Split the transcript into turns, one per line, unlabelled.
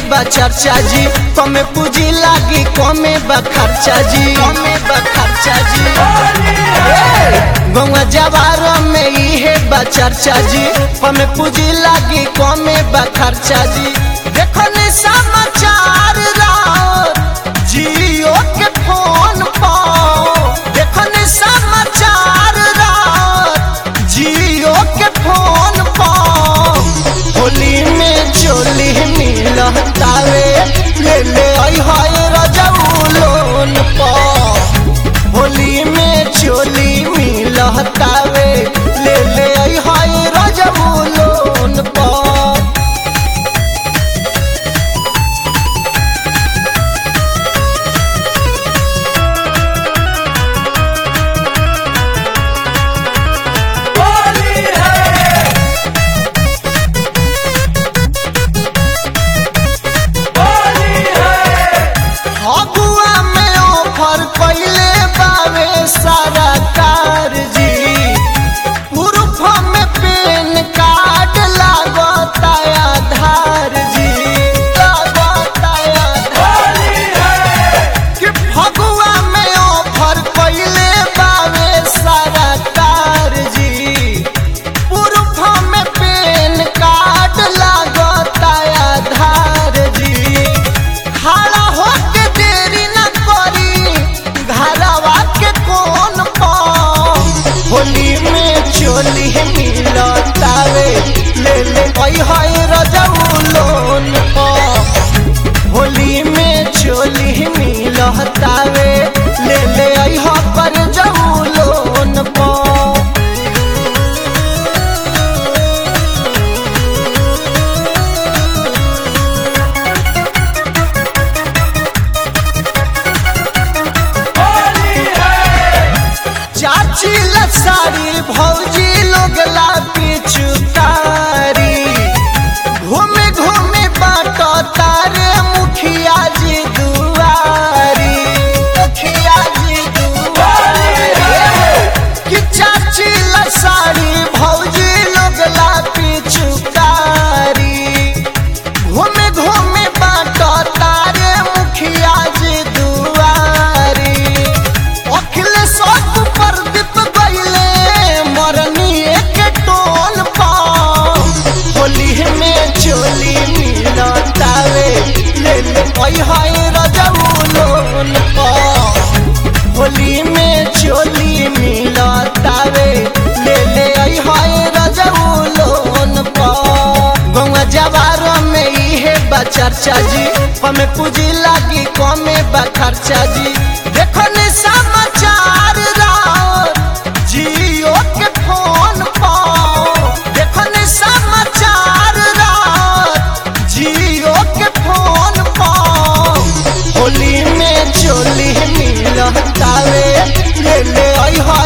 बा चर्चा जी कमे पूजी लागी कमे बा खर्चा जी कमे बा खर्चा जी गौवा जवार में इहे बा चर्चा जी कमे पूजी लागी कमे बा खर्चा जी देखो ने समाचार रात जियो के फोन पाओ देखो ने समाचार रात जियो के फोन पाओ होली में चोली मिलतावे ले ले आई हाय रजऊ लोन पा होली में चोली मिलतावे ले ले आई हाय रजऊ लोन पा अगुआ में ऑफर कैले बावे सारा कार जी प्रूफ में पेन कार्ड लागता आधार जी लागता आधार कि फगुआ में ऑफर कैले बावे सारा कार जी प्रूफ में पेन कार्ड लागता आधार जी खड़ा होके देरी न करी घरवा के कौन पाओ होली में चोली मिलतावे ले ले आई हाय रजऊ लोन पा होली में चोली मिलतावे ले ले आई हा पर जऊ लोन पा चाची लसारी भौजी लोग ला पिचुकारी घूमे घूमे बाटो तारे मुखिया जी दुआरी मुखिया जी दुआरी कि चाची लसारी भौजी लोग ला पिचुकारी घूमे घूमे बाटो तारे मुखिया जी दुआरी अखिलेश प्रदीप गईले मरनी एक टोल पा होली में चोली मिलतावे ले ले आई हाय रजऊ लोन पा होली में चोली मिलतावे ले ले आई हाय रजऊ लोन पा गौवा जवार में इहे बा चर्चा जी हमें पूजी लागी कमे बा खर्चा जी देखो ने समाचार रात जियो के फोन पाओ देखो ने समाचार रात जियो के फोन पाओ होली में चोली मिलतावे ले ले आई हाय